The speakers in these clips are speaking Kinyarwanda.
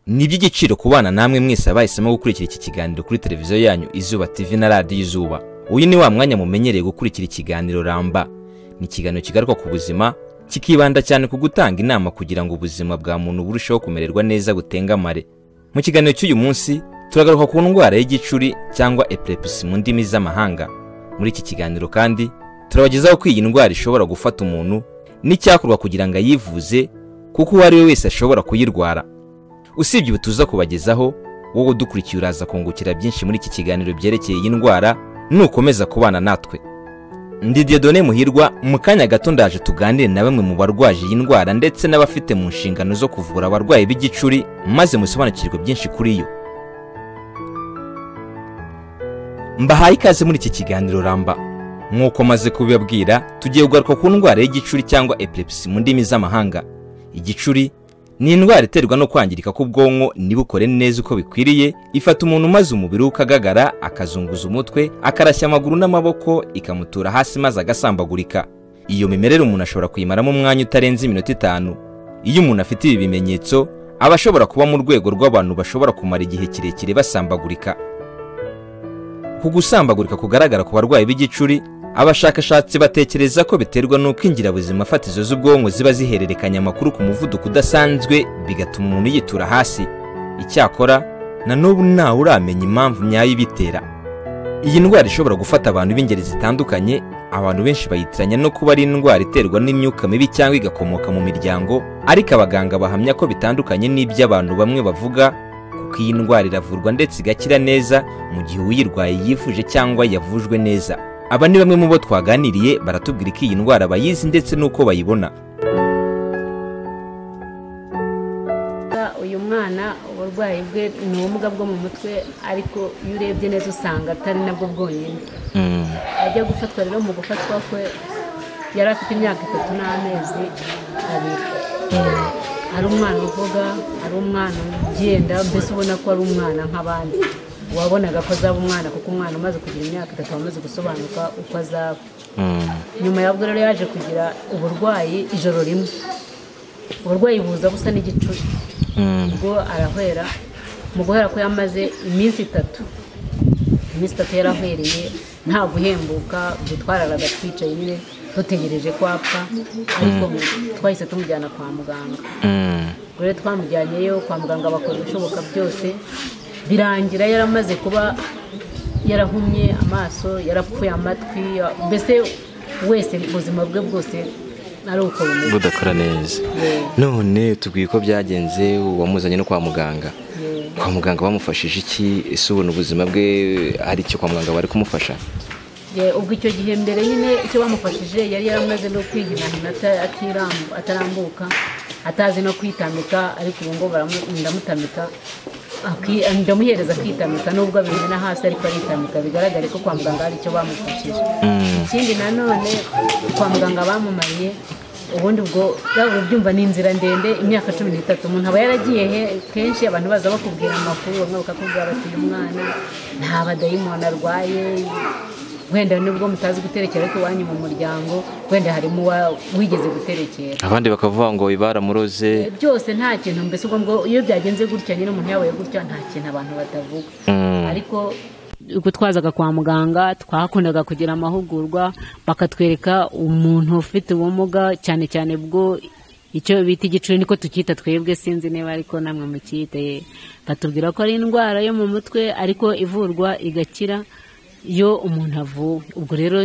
iby'igiciro ku bana namwe mwese abahisemo gukurikira iki kiganiro kuri televiziyo yanyu izuba tv na radiyo izuba uyu ni wa mwanya mumenyereye gukurikira ikiganiro ramba ni ikiganiro kigaruka ku buzima kikibanda cyane ku gutanga inama kugira ngo ubuzima bwa muntu burusheho kumererwa neza butengamare mu kiganiro cy'uyu munsi turagaruka ku ndwara y'igicuri cyangwa epilepsi mu ndimi z'amahanga muri iki kiganiro kandi turabagezaho ko iyi ndwara ishobora gufata umuntu n'icyakorwa kugira ngo ayivuze kuko uwo ari we wese ashobora kuyirwara usibye ubu tuza kubagezaho wowe udukurikiye uraza kungukira byinshi muri iki kiganiro byerekeye iyi ndwara nukomeza kubana natwe ndi Dieudonne muhirwa mu kanya gato ndaje tuganire na bamwe mu barwaje iyi ndwara ndetse n'abafite mu nshingano zo kuvura abarwayi b'igicuri maze musobanukirwe byinshi kuri yo mbahaye ikaze muri iki kiganiro ramba nk'uko maze kubibabwira tugiye kugaruka ku ndwara y'igicuri cyangwa epilepsi mu ndimi z'amahanga igicuri ni indwara iterwa no kwangirika k'ubwonko ntibukore neza uko bikwiriye ifata umuntu maze umubiri we ukagagara akazunguza umutwe akarashya amaguru n'amaboko ikamutura hasi maze agasambagurika iyo mimerere umuntu ashobora kuyimaramo umwanya utarenze iminota itanu iyo umuntu afite ibi bimenyetso aba ashobora kuba mu rwego rw'abantu bashobora kumara igihe kirekire basambagurika ku gusambagurika kugaragara ku barwayi b'igicuri abashakashatsi batekereza ko biterwa n'uko ingirabuzima fatizo z'ubwonko ziba zihererekanya amakuru ku muvuduko udasanzwe bigatuma umuntu yitura hasi icyakora na n'ubu ntawe uramenya impamvu nyayo ibitera iyi ndwara ishobora gufata abantu b'ingeri zitandukanye abantu benshi bayitiranya no kuba ari indwara iterwa n'imyuka mibi cyangwa igakomoka mu miryango ariko abaganga bahamya ko bitandukanye n'iby'abantu bamwe bavuga kuko iyi ndwara iravurwa ndetse igakira neza mu gihe uyirwaye yifuje cyangwa yavujwe neza aba ni bamwe mu bo twaganiriye baratubwira ko iyi ndwara bayizi ndetse n'uko bayibona uyu mwana uburwayi bwe ni ubumuga bwo mu mutwe ariko iyo urebye neza usanga atari nabwo bwonyine ajya gufatwa rero mu gufatwa kwe yari afite imyaka itatu n'amezi abiri hari umwana uvuga hari umwana ugenda mbese ubona ko ari umwana nk'abandi wabonaga ko azaba umwana kuko umwana umaze kugira imyaka itatu wamaze gusobanuka uko azaba nyuma yabwo rero yaje kugira uburwayi ijoro rimwe uburwayi buza busa n'igicuri ubwo arahwera mu guhera ko yamaze iminsi itatu iminsi itatu yarahwereye nta guhembuka gutwararaga twicaye nyine dutegereje ko apfa ariko twahise tumujyana kwa muganga ubwo rero twamujyanyeyo kwa muganga bakora ibishoboka byose birangira yaramaze kuba yarahumye amaso yarapfuye amatwi mbese wese ubuzima bwe bwose ari uko bumeze budakora neza none tubwiye ko byagenze uwamuzanye no kwa muganga kwa muganga bamufashije iki ese ubona ubuzima bwe hari icyo kwa muganga bari kumufasha ubwo icyo gihe mbere nyine icyo bamufashije yari yaramaze no kwihinahina atarambuka atazi no kwitamika ariko ubu ngubu ndamutamika ndamuhereza kwitamika nubwo abimena hasi ariko aritamika bigaragare ko kwa muganga hari icyo bamufashije ikindi nanone kwa muganga bamumariye ubundi ubwo ubyumva ni inzira ndende imyaka cumi n'itatu umuntu aba yaragiye kenshi abantu baza bakubwira amakuru bamwe bakakubwira bati uyu mwana nta badayimoni arwaye wenda nubwo mutazi guterekera ariko iwanyu mu muryango wenda harimo wigeze guterekera abandi bakavuga ngo baramuroze byose nta kintu mbese ubwo ngo iyo byagenze gutya nyine umuntu yabaye gutya nta kintu abantu batavuga ariko ubwo twazaga kwa muganga twakundaga kugira amahugurwa bakatwereka umuntu ufite ubumuga cyane cyane bwo icyo bita igicuri niko tukita twebwe sinzi niba ariko namwe mukite batubwira ko ari indwara yo mu mutwe ariko ivurwa igakira iyo umuntu avuwe ubwo rero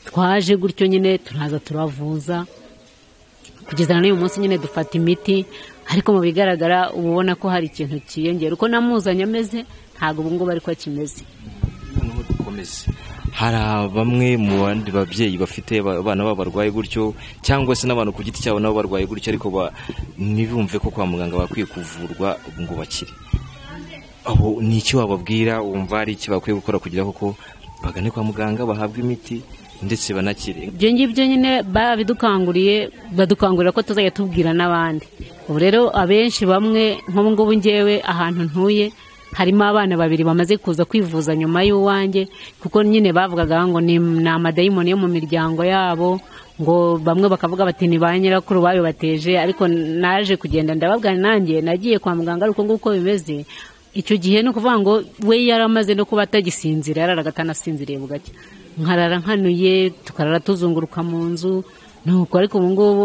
twaje gutyo nyine turaza turavuza kugeza n'uyu munsi nyine dufata imiti ariko mu bigaragara uba ubona ko hari ikintu cyiyongera uko namuzanye ameze ntabwo ubu ngubu ariko akimeze noneho dukomeze hari bamwe mu bandi babyeyi bafite abana babo barwaye gutyo cyangwa se n'abantu ku giti cyabo nabo barwaye gutyo ariko ntibumve ko kwa muganga bakwiye kuvurwa ubu ngo bakire ni iki wababwira wumva hari icyo bakwiye gukora kugira koko bagane kwa muganga bahabwe imiti ndetse banakire ibyo ngibyo nyine babidukanguriye badukangurira ko tuzajya tubwira n'abandi ubu rero abenshi bamwe nk'ubu ngubu ngewe ahantu ntuye harimo abana babiri bamaze kuza kwivuza nyuma y'uwanjye kuko nyine bavugaga ngo ni ni amadayimoni yo mu miryango yabo ngo bamwe bakavuga bati ni ba nyirakuru babibateje ariko naje kugenda ndababwira nanjye nagiye kwa muganga ariko nguko bimeze icyo gihe ni ukuvuga ngo we yari amaze no kuba atagisinzira yararaga atanasinziriye bugacya nkarara nkanuye tukarara tuzunguruka mu nzu nuko ariko ubu ngubu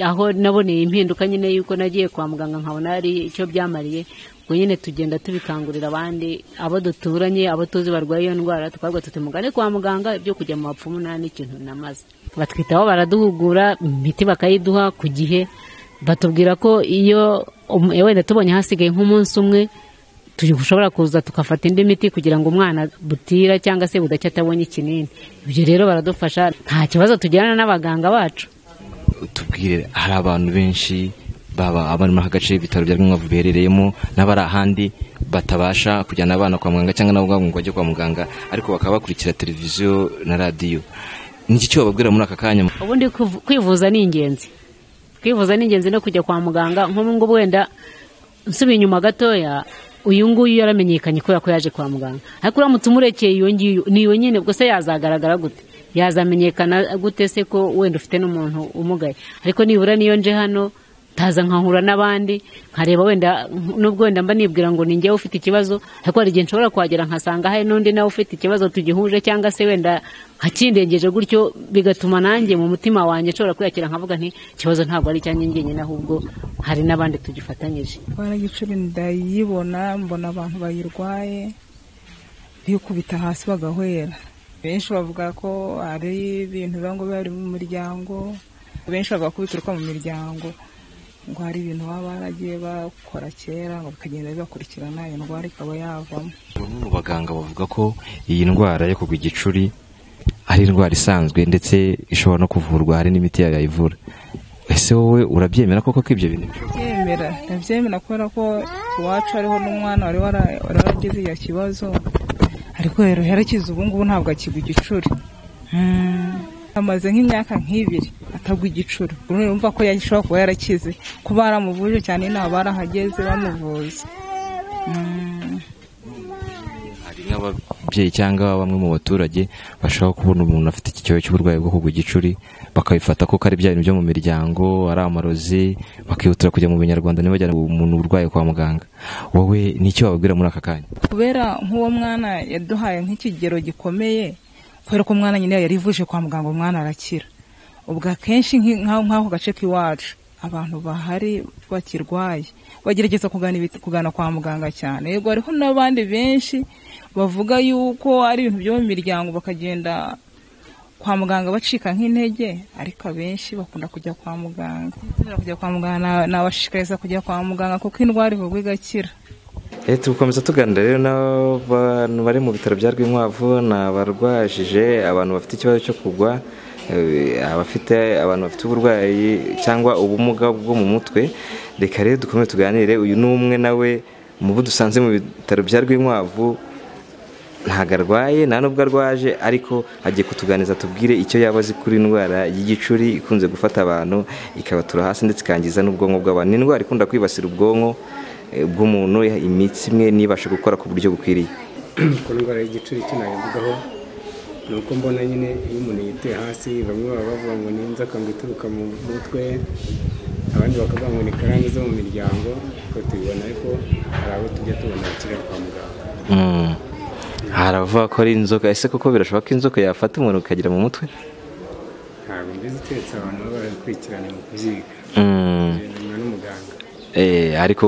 aho naboneye impinduka nyine y'uko nagiye kwa muganga nkabona hari icyo byamariye ubwo nyine tugenda tubikangurira abandi abo duturanye abo tuzi barwaye iyo ndwara tukabwira tuti mugane kwa muganga ibyo kujya mu bapfumu nta n'ikintu namaze batwitaho baraduhugura imiti bakayiduha ku gihe batubwira ko iyo wenda tubonye hasigaye nk'umunsi umwe ushobora kuza tugafata indi miti kugira ngo umwana butira cyangwa se budacya atabonye ikinini ibyo rero baradufasha nta kibazo tugirana n'abaganga bacu tubwire hari abantu benshi baba abari muri aka gace ibitaro bya rwingavu biherereyemo n'abari ahandi batabasha kujyana abana kwa muganga cyangwa nabo ubwabo ngo bajye kwa muganga ariko bakaba bakurikira televiziyo na radiyo niki cyo bababwira muri aka kanya ubundi kwivuza ni ingenzi kwivuza ni ingenzi no kujya kwa muganga nk'ubu ngubu wenda nsubiye inyuma gatoya uyu nguyu yaramenyekanye kubera ko yaje kwa muganga ariko uramutse umurekeye iyo ngiyo niyo nyine ubwo se yazagaragara gute yazamenyekana gute se ko wenda ufite n'umuntu umugaye ariko nibura niyo nje hano ntaza nkahura n'abandi nkareba wenda nubwo wenda mba nibwira ngo ninjyewe ufite ikibazo ariko hari igihe nshobora kuhagera nkasanga hari n'undi nawe ufite ikibazo tugihuje cyangwa se wenda nkakindengeje gutyo bigatuma nanjye mu mutima wanjye nshobora kwiyakira nkavuga nti ikibazo ntabwo ari icyanjye ngenyine ahubwo hari n'abandi tugifatanyije ndwara y'igicuri ndayibona mbona abantu bayirwaye bikubita hasi bagahwera benshi bavuga ko hari ibintu biba ngo bari mu muryango benshi bavuga ko bituruka mu miryango ngo hari ibintu baba baragiye bakora kera ngo bikagenda bibakurikirana iyo ndwara ikaba yavamo bamwe mu baganga bavuga ko iyi ndwara yo kugwa igicuri ari indwara isanzwe ndetse ishobora no kuvurwa hari n'imiti yayo yayivura ese wowe urabyemera koko ko ibyo bintu byemera ndabyemera kubera ko iwacu hariho n'umwana wari waragize icyo kibazo ariko rero yarakize ubu ngubu ntabwo akigwa igicuri amaze nk'imyaka nk'ibiri atagwa igicuri urumva ko yashobora kuba yarakize ko baramuvuje cyane ntabwo barahageze bamuvuza hari n'ababyeyi cyangwa bamwe mu baturage bashobora kubona umuntu afite iki kibazo cy'uburwayi bwo kugwa igicuri bakabifata ko ari ibya bintu byo mu miryango ari amarozi bakihutira kujya mu binyarwanda ntibajyane umuntu urwaye kwa muganga wowe n'icyo wababwira muri aka kanya kubera nk'uwo mwana yaduhaye nk'ikigero gikomeye kubera ko umwana nyine yari ivuje kwa muganga umwana arakira ubwo akenshi nk'aho gace k'iwacu abantu bahari bakirwaye bagerageza kugana kwa muganga cyane yego hariho n'abandi benshi bavuga yuko ari ibintu byo mu miryango bakagenda kwa muganga bacika nk'intege ariko abenshi bakunda kujya kwa muganga kujya kwa muganga nabashishikariza kujya kwa muganga kuko indwara ivurwa igakira tugakomeza tuganira rero n'abantu bari mu bitaro bya rwinkwavu ni abarwajije abantu bafite ikibazo cyo kugwa abafite abantu bafite uburwayi cyangwa ubumuga bwo mu mutwe reka rero dukomeze tuganire uyu ni umwe nawe mu bo dusanze mu bitaro bya rwinkwavu ntabwo arwaye nta nubwo arwaje ariko agiye kutuganiza tubwire icyo yaba azi kuri indwara y'igicuri ikunze gufata abantu ikabatura hasi ndetse ikangiza n'ubwonko bw'abantu ni indwara ikunda kwibasira ubwonko bw'umuntu imitsi imwe ntibashe gukora ku buryo bukwiriye ku ndwara y'igicuri icyo nabivugaho ni uko mbona nyine iyo umuntu yiteye hasi bamwe baba bavuga ngo ni inzoka ngo ituruka mu mutwe abandi bakavuga ngo ni karande zo mu miryango kuko tubibona ariko hari abo tujya tubona bakiriya kwa muganga hari abavuga ko ari inzoka ese koko birashoboka ko inzoka yafata umuntu ukagira mu mutwe ntabwo mbizi keretse abantu baba barabikurikirana mu kubyiga bigenwa n'umuganga ariko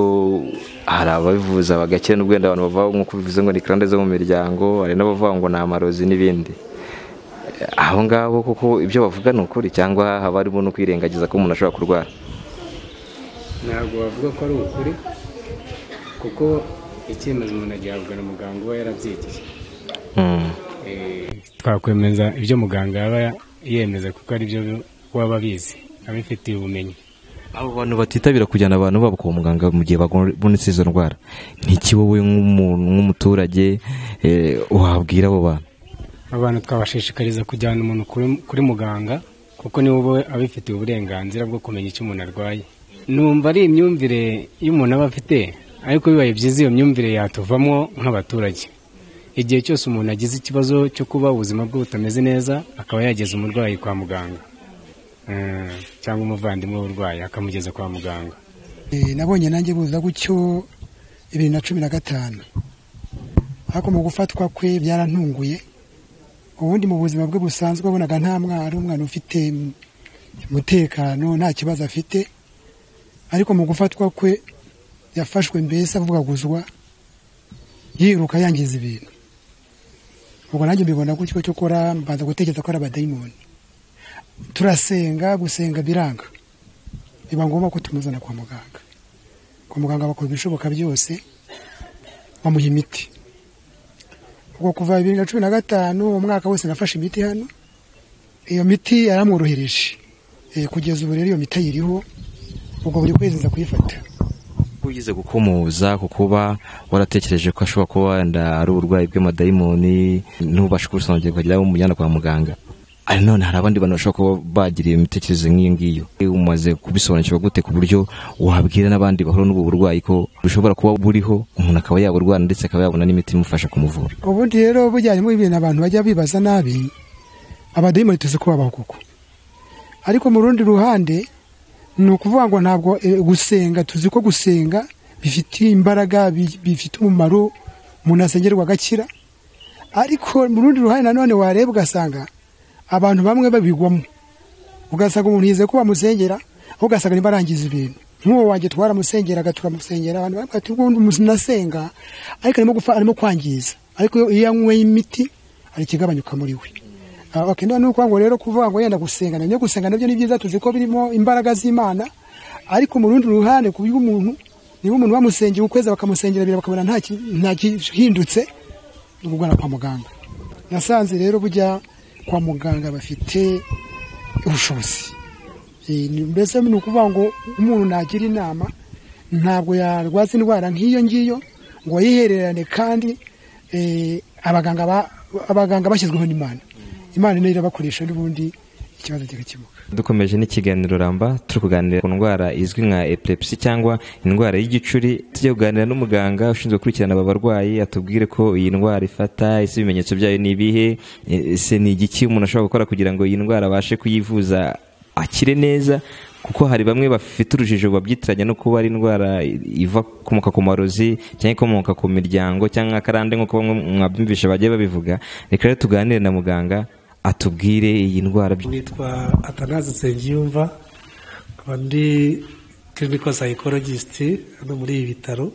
hari ababivuza bagakira n'ubwo wenda abantu bavuga nk'uko bivuze ngo ni karande zo mu miryango hari n'abavuga ngo ni amarozi n'ibindi aho ngaho kuko ibyo bavuga ni ukuri cyangwa haba harimo no kwirengagiza ko umuntu ashobora kurwara ntabwo bavuga ko ari ukuri kuko icyemezo umuntu agihabwa na muganga uba yarabyigiye twakwemeza ibyo muganga yaba yemeza kuko ari byo waba abizi abifitiye ubumenyi abo bantu batitabira kujyana abantu babo kwa muganga mu gihe babonetse izo ndwara nk'iki wowe nk'umuntu nk'umuturage wabwira abo bantu abantu twabashishikariza kujyana umuntu kuri muganga kuko niwe uba abifitiye uburenganzira bwo kumenya icyo umuntu arwaye numva ari imyumvire y'umuntu aba afite ariko bibaye byiza iyo myumvire yatuvamo nk'abaturage igihe cyose umuntu agize ikibazo cyo kuba ubuzima bwe butameze neza akaba yageza umurwayi kwa muganga Eh, cyangwa umuvandimwe w'uburwayi akamugeza kwa muganga Eh, nabonye nanjye buza gutyo bibiri na cumi na gatanu ariko mu gufatwa kwe byarantunguye ubundi mu buzima bwe busanzwe wabonaga nta mwana ari umwana ufite mm, umutekano nta kibazo afite ariko mu gufatwa kwe yafashwe mbese avugaguzwa yiruka yangiza ibintu ubwo nanjye mbibona gutyo cyo gukora mbanza gutekereza ko ari abadayimoni turasenga gusenga biranga biba ngombwa ko tumuzana kwa muganga kwa muganga bakora ibishoboka byose bamuha imiti ubwo kuva bibiri na cumi na gatanu umwaka wose nafashe imiti hano iyo miti yaramworohereje Eh, kugeza ubu rero iyo miti ayiriho ubwo buri kwezi nza kuyifata ugize gukumuza ku kuba waratekereje ko ashobora kuba wenda ari uburwayi bw'amadayimoni ntubashe kubusobanukirwa kugira ngo umujyana kwa muganga ariko none hari abandi bantu bashobora kuba bagira iyo mitekerereze nk'iyo ngiyo umaze kubisobanukirwa gute ku buryo wabwira n'abandi bahura n'ubu burwayi ko bushobora kuba buriho umuntu akaba yaburwara ndetse akaba yabona n'imiti imufasha kumuvura ubundi rero bujyanye muri ibintu abantu bajya bibaza nabi abadayimoni tuzi ko babaho kuko ariko mu rundi ruhande ni ukuvuga ngo ntabwo eh, gusenga tuzi ko gusenga bifite imbaraga bi- bifite umumaro umuntu asengerwa agakira ariko mu rundi ruhande nanone wareba ugasanga abantu bamwe babigwamo ugasanga umuntu yizeye ko bamusengera aho ugasanga niba arangiza ibintu nk'uwo wanjye twaramusengeraga turamusengera abantu baravuga ati ubundi nasenga ariko arimo gufa arimo kwangiza ariko iyo- iyo yanyweye imiti hari ikigabanyuka muri we Ah, okay, none ni ukuvuga ngo rero kuvuga ngo yenda gusenga nabyo gusenga nabyo ni byiza tuzi ko birimo imbaraga z'imana ariko mu rundi ruhande ku by'umuntu niba umuntu bamusengeye ukwezi bakamusengera abiri bakabona nta ki- nta gihindutse ni ukugana kwa muganga nasanze rero bujya kwa muganga bafite ubushobozi Eh, ni- mbese ni ukuvuga ngo umuntu nagira inama ntabwo yarwaza indwara nk'iyo ngiyo ngo yihererane kandi eh, abaganga ba- abaganga bashyizweho n'imana imana niyo irabakoresha n'ubundi ikibazo kigakemuka dukomeje n'ikiganiro ramba turi kuganira ku ndwara izwi nka epilepsy cyangwa indwara y'igicuri tujya kuganira n'umuganga ushinzwe gukurikirana aba barwayi atubwire ko iyi ndwara ifata ese ibimenyetso byayo ni ibihe e- ese ni igiki umuntu ashobora gukora kugira ngo iyi ndwara abashe kuyivuza akire neza kuko hari bamwe bafite urujijo babyitiranya no kuba ari indwara iva ikomoka ku marozi cyangwa ikomoka ku miryango cyangwa akarande nk'uko bamwe mwabyumvisha bagiye babivuga reka rero tuganire na muganga atubwire iyi ndwara by- nitwa atanazi nsengiyumva nkaba ndi clinical psychologist hano muri ibi bitaro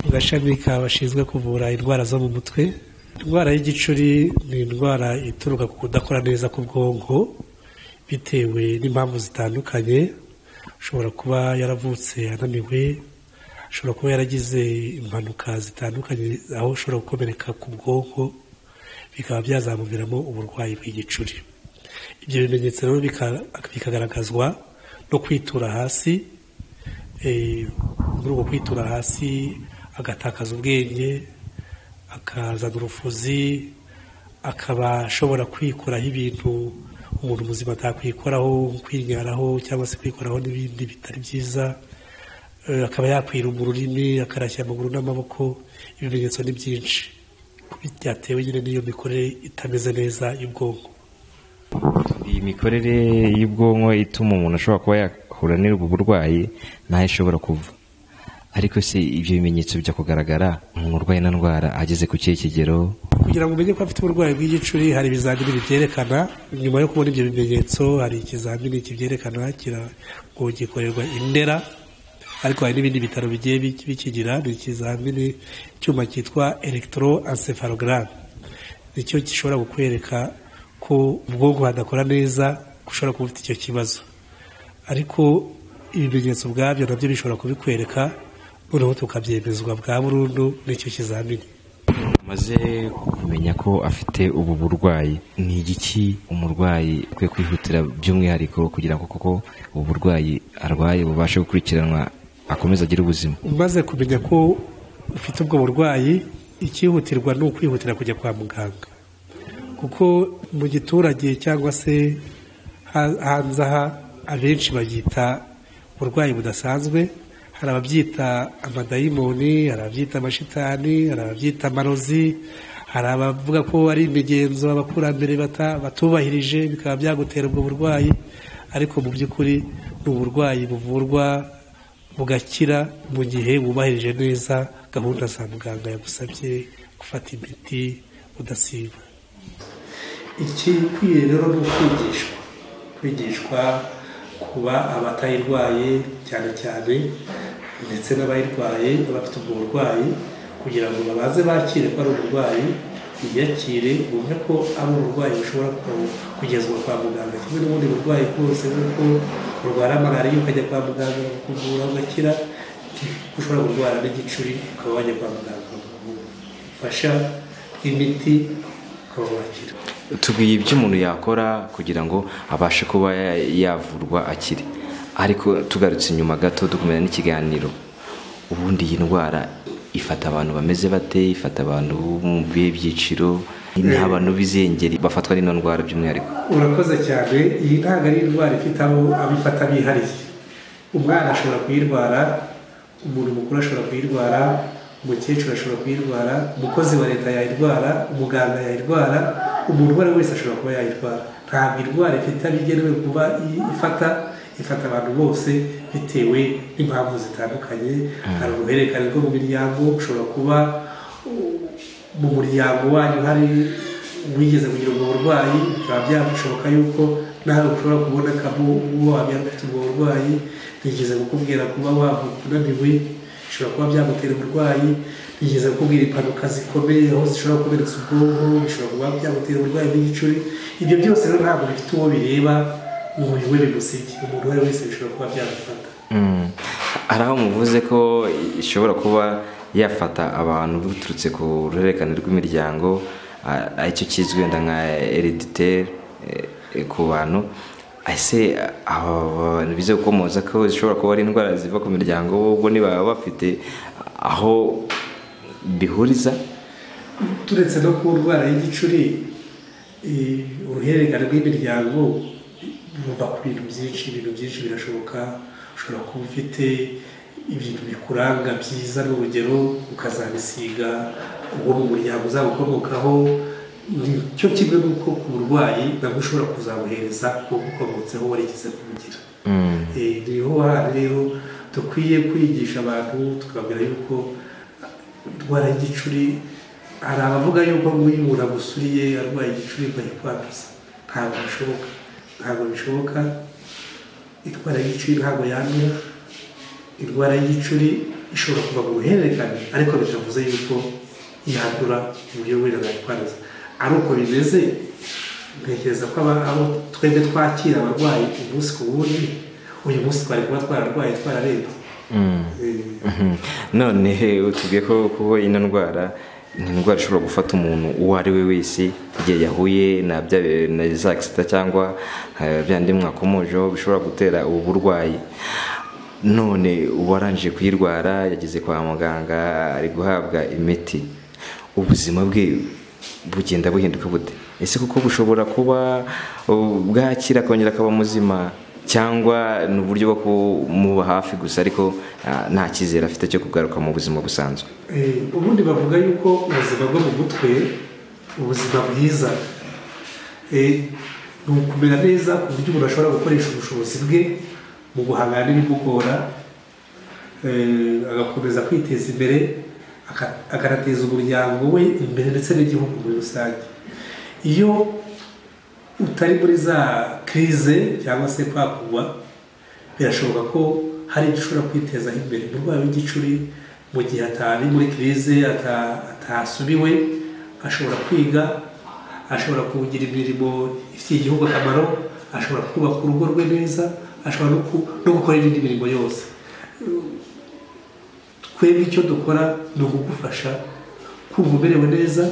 mu gashami ka bashinzwe kuvura indwara zo mu mutwe indwara y'igicuri ni indwara ituruka ku kudakora neza k'ubwonko bitewe n'impamvu zitandukanye ashobora kuba yaravutse ananiwe ashobora kuba yaragize impanuka zitandukanye aho ushobora gukomereka ku bwonko bikaba byazamuviramo uburwayi bw'igicuri ibyo bimenyetso rero bika- bikagaragazwa no kwitura hasi eh, muri uko kwitura hasi agatakaza ubwenge akazana urufuzi akaba ashobora kwikoraho ibintu umuntu muzima atakwikoraho kwinyaraho cyangwa se kwikoraho n'ibindi bitari byiza Eh, akaba yakwiruma ururimi akarashya amaguru n'amaboko ibimenyetso ni byinshi byatewe nyine n'iyo mikorere itameze neza y'ubwonko iyi mikorere y'ubwonko ituma umuntu ashobora kuba yakura n'ubwo burwayi ntayo ishobora kuva ariko se ibyo bimenyetso bijya kugaragara umuntu urwaye na ndwara ageze ku kihe kigero kugira ngo umenye ko afite uburwayi bw'igicuri hari ibizamini bibyerekana nyuma yo kubona ibyo bimenyetso hari ikizamini kibyerekana kira- ngo gikorerwa indera ariko hari n'ibindi bitaro bigiye biki- bikigira ni ikizamini icyuma cyitwa electroencephalogram nicyo gishobora kukwereka ko ubwonko hadakora neza ko ushobora kuba ufite icyo kibazo ariko ibimenyetso ubwabyo nabyo bishobora kubikwereka noneho tukabyemezwa bwa burundu n'icyo kizamini amaze kumenya ko afite ubu burwayi ni igiki umurwayi ukwiye kwihutira by'umwihariko kugira ngo koko ubu burwayi arwaye bubashe gukurikiranwa akomeze agire ubuzima umaze kumenya ko ufite ubwo burwayi icyihutirwa ni ukwihutira kujya kwa muganga kuko mu giturage cyangwa se ha- hanze aha abenshi babyita uburwayi budasanzwe hari ababyita amadayimoni hari ababyita amashitani hari ababyita amarozi hari abavuga ko ari imigenzo abakurambere bata- batubahirije bikaba byagutera ubwo burwayi ariko mu by'ukuri ni uburwayi buvurwa bugakira mu gihe wubahirije neza gahunda za muganga yagusabye gufata imiti udasiba ikikwiye rero ni ukwigishwa kwigishwa kuba abatayirwaye cyane cyane ndetse n'abayirwaye abafite ubwo burwayi kugira ngo babaze bakire ko ari uburwayi biyakire bumve ko ari uburwayi bushobora ku- kugezwa kwa muganga kimwe n'ubundi burwayi bwose nk'uko urwara malariya ukajya kwa muganga bakakuvura ugakira ushobora kurwara n'igicuri ukaba wajya kwa muganga bagufasha imiti ukaba wakira tubwiye ibyo umuntu yakora kugira ngo abashe kuba ya- yavurwa akire ariko tugarutse inyuma gato dukomera n'ikiganiro ubundi iyi ndwara ifata abantu bameze bate ifata abantu bo mu bihe byiciro ni abantu b'izengeri bafatwa n'ino ndwara by'umwihariko urakoze cyane iyi ntabwo ari indwara ifite abo abifata bihariye umwana ashobora kuyirwara umuntu mukuru ashobora kuyirwara umukecuru ashobora kuyirwara umukozi wa leta yayirwara umuganga yayirwara umuntu uwo ari we wese ashobora kuba yayirwara ntabwo indwara ifite aho igenewe kuba i- ifata ifata abantu bose bitewe n'impamvu zitandukanye hari uruhererekane rwo mu miryango ushobora kuba mu muryango wanyu hari wigeze kugira ubwo burwayi bikaba byashoboka yuko nawe ushobora kubona kabo uwo wabyara ufite ubwo burwayi bigeze kukubwira kuba wavuka unaniwe bishobora kuba byagutera uburwayi bigeze kukubwira impanuka zikomeye aho zishobora kukomeretsa ubwonko bishobora kuba byagutera uburwayi bw'igicuri ibyo byose rero ntabwo bifite uwo bireba ngo bibe bigusigiye umuntu uwo ari we wese bishobora kuba byagufata Mm. hari aho muvuze ko ishobora kuba yafata abantu biturutse ku ruhererekane rw'imiryango a- aricyo kizwi wenda nka hereditaire eh, ku bantu ese aba bantu bize gukomoza ko zishobora kuba ari indwara ziva ku miryango ubwo nibaba bafite aho bihuriza turetse no ku ndwara y'igicuri eh, uruhererekane rw'imiryango ruva ku bintu byinshi ibintu byinshi birashoboka ushobora kuba ufite ibintu bikuranga byiza n'urugero ukazabisiga uwo mu muryango uzagukomokaho cyo kimwe n'uko ku burwayi nabwo ushobora kuzabuhereza uwo ukomotseho warigeze kubugira Eh, niho handi rero dukwiye kwigisha abantu tukababwira yuko indwara y'igicuri hari abavuga yuko nk'uyu umuntu agusuriye arwaye igicuri bayikwanduza ntabwo bishoboka ntabwo bishoboka indwara y'igicuri ntabwo yandura indwara y'igicuri ishobora kuva mu ruhererekane ariko bitavuze yuko yandura mu buryo wenda bayikwanduza ari uko bimeze ntekereza ko aba- abo twebwe twakira abarwayi umunsi ku wundi uyu munsi twari kuba twararwaye twararebye Eh, Mhm. none utubwiye ko kuba ino ndwara ni indwara ishobora gufata umuntu uwo ari we wese igihe yahuye na bya na za accident cyangwa eh, bya ndi mwakomojeho bishobora gutera ubu burwayi none uwarangije kuyirwara yageze kwa muganga ari guhabwa imiti ubuzima bwe bugenda buhinduka bute ese kuko bushobora kuba uh, bwakira akongera akaba muzima cyangwa ni uburyo bwo kumuba hafi gusa ariko ah, nta cyizere afite cyo kugaruka mu buzima busanzwe Eh, ubundi bavuga yuko ubuzima bwo mu mutwe ubuzima bwiza Eh, ni ukumera neza ku buryo umuntu ashobora gukoresha ubushobozi bwe mu guhangana n'ibimugora Eh, agakomeza kwiteza imbere aka- akanateza umuryango we imbere ndetse n'igihugu muri rusange iyo utari muri za kirize cyangwa se kwakugwa birashoboka ko hari ibyo ushobora kwitezaho imbere umurwayi w'igicuri mu gihe atari muri kirize ata- atasubiwe ashobora kwiga ashobora kugira imirimo ifitiye igihugu akamaro ashobora kubaka urugo rwe neza ashobora no ku- no gukora indi mirimo yose twebwe icyo dukora ni ukugufasha kumva umerewe neza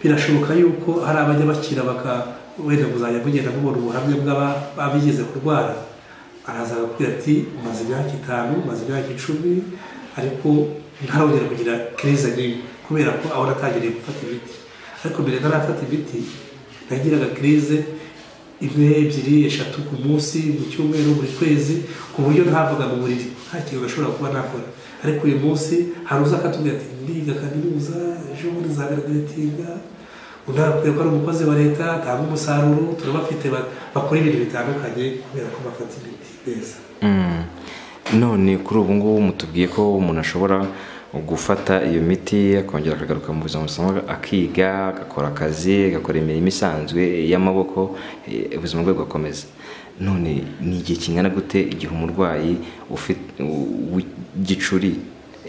birashoboka yuko hari abajya bakira baka wenda muzajya mugenda mubona ubuhamya bw'abigeze kurwara araza akakubwira ati maze imyaka itanu maze imyaka icumi ariko ntarongera kugira kirize n'imwe kubera ko aho natangiriye gufata imiti ariko mbere ntarafata imiti nagiraga kirize imwe ebyiri eshatu ku munsi mu cyumweru buri kwezi ku buryo ntavuga mu buriri nta kintu gashobora kuba nakora ariko uyu munsi hari uza akatubwira ati ndiga kaminuza ejo bundi nzagaraduwetinga undi arakubwira ko ari umukozi wa leta atanga umusaruro turabafite bakora ibintu bitandukanye kubera ko bafata imiti neza none kuri ubu ngubu mutubwiye ko umuntu ashobora gufata iyo miti akongera akagaruka mu buzima busanzwe akiga agakora akazi agakora imirimo isanzwe y'amaboko eh, ubuzima bwe bugakomeza none ni igihe kingana gute igihe umurwayi ufite- w'igicuri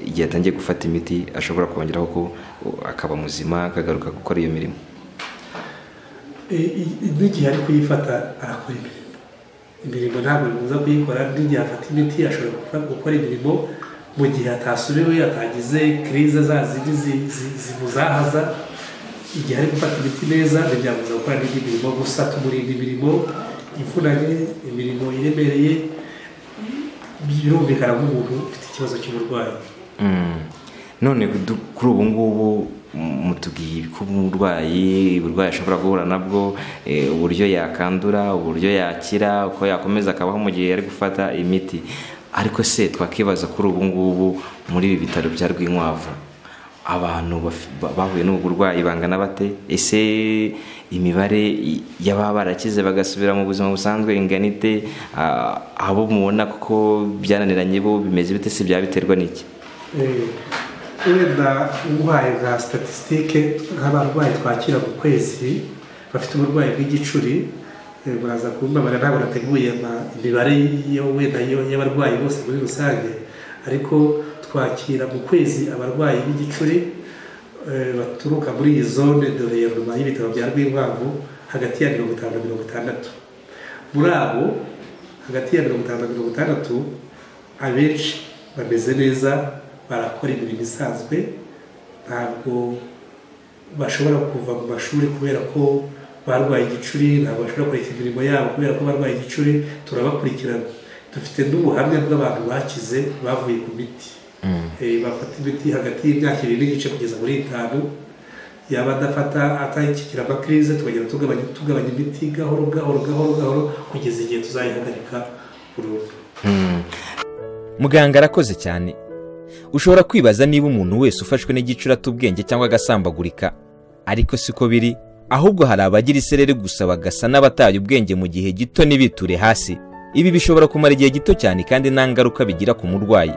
igihe atangiye gufata imiti ashobora kongeraho ko uh, akaba muzima akagaruka gukora iyo mirimo I- i- n'igihe ari kuyifata arakora imirimo imirimo ntabwo bibuza kuyikora n'igihe afata imiti ashobora gukora- gukora imirimo mu gihe atasubiwe atagize kirize za zindi zi- zi- zimuzahaza igihe ari gufata imiti neza ntibyamubuza gukora n'indi mirimo gusa tumurinda imirimo ivunanye imirimo iremereye birumvikana nk'umuntu ufite ikibazo cy'uburwayi Mm. none du- kuri ubu ngubu m- mutubwiye ko umurwayi uburwayi ashobora guhura nabwo eh, uburyo yakandura uburyo yakira uko yakomeza akabaho mu gihe yari gufata imiti ariko se twakibaza kuri ubu ngubu muri ibi bitaro bya rwinkwavu abantu baf- ba- bahuye n'ubu burwayi bangana bate ese imibare i- y'ababa barakize bagasubira mu buzima busanzwe ingana ite Ah, abo mubona kuko byananiranye bo bimeze bite se byabiterwa n'iki Eh, wenda uburwayi bwa statisitike nk'abarwayi twakira mu kwezi bafite uburwayi bw'igicuri eh, buraza kumbabara ntabwo nateguye ama- imibare yo wenda yo- y'abarwayi bose muri rusange ariko twakira mu kwezi abarwayi b'igicuri eh, baturuka muri iyi zone dore ya nyuma y'ibitaro bya rwinkwavu hagati ya mirongo itanu na mirongo itandatu muri abo hagati ya mirongo itanu na mirongo itandatu abenshi bameze neza barakora imirimo isanzwe ntabwo bashobora kuva mu mashuri kubera ko barwaye igicuri ntabwo bashobora kureka imirimo yabo kubera ko barwaye igicuri turabakurikirana dufite n'ubuhamya bw'abantu bakize bavuye ku miti Eh, bafata imiti hagati y'imyaka ibiri n'igice kugeza muri itanu yaba adafata atakikira amakirize tukagenda tugabanya tugabanya imiti gahoro gahoro gahoro gahoro kugeza igihe tuzayihagarika burundu muganga arakoze cyane ushobora kwibaza niba umuntu wese ufashwe n'igicurata ubwenge cyangwa agasambagurika ariko siko biri ahubwo hari abagira isereri gusa bagasa n'abataye ubwenge mu gihe gito ntibiture hasi ibi bishobora kumara igihe gito cyane kandi nta ngaruka bigira ku murwayi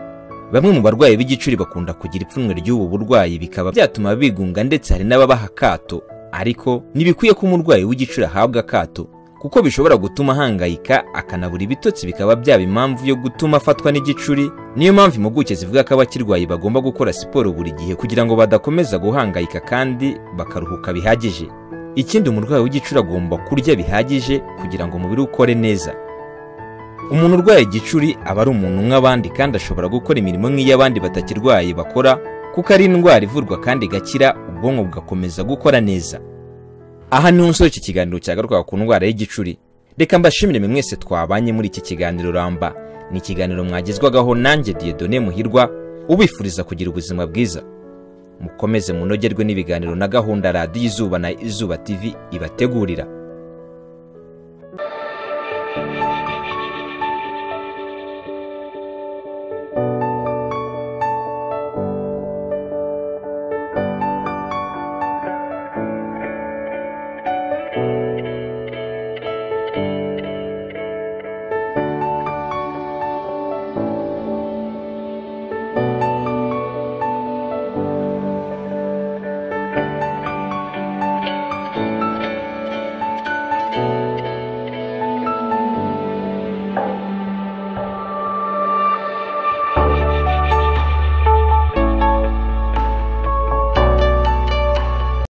bamwe mu barwayi b'igicuri bakunda kugira ipfunwe ry'ubu burwayi bikaba byatuma bigunga ndetse hari n'ababaha akato ariko ntibikwiye ko umurwayi w'igicuri ahabwa akato kuko bishobora gutuma ahangayika akanabura ibitotsi bikaba byaba impamvu yo gutuma afatwa n'igicuri niyo mpamvu impuguke zivuga ko abakirwayi bagomba gukora siporo buri gihe kugira ngo badakomeza guhangayika kandi bakaruhuka bihagije ikindi umurwayi w'igicuri agomba kurya bihagije kugira ngo umubiri we ukore neza umuntu urwaye igicuri aba ari umuntu nk'abandi kandi ashobora gukora imirimo nk'iy'abandi batakirwaye bakora kuko ari indwara ivurwa kandi igakira ubwonko bugakomeza gukora neza aha niho umusore iki kiganiro cyagarukaga ku ndwara y'igicuri reka mbashimire mwe mwese twabanye muri iki kiganiro ramba ni ikiganiro mwagezwagaho nanjye diyedone muhirwa ubifuriza kugira ubuzima bwiza mukomeze munogerwe n'ibiganiro na gahunda radiyo izuba na izuba tv ibategurira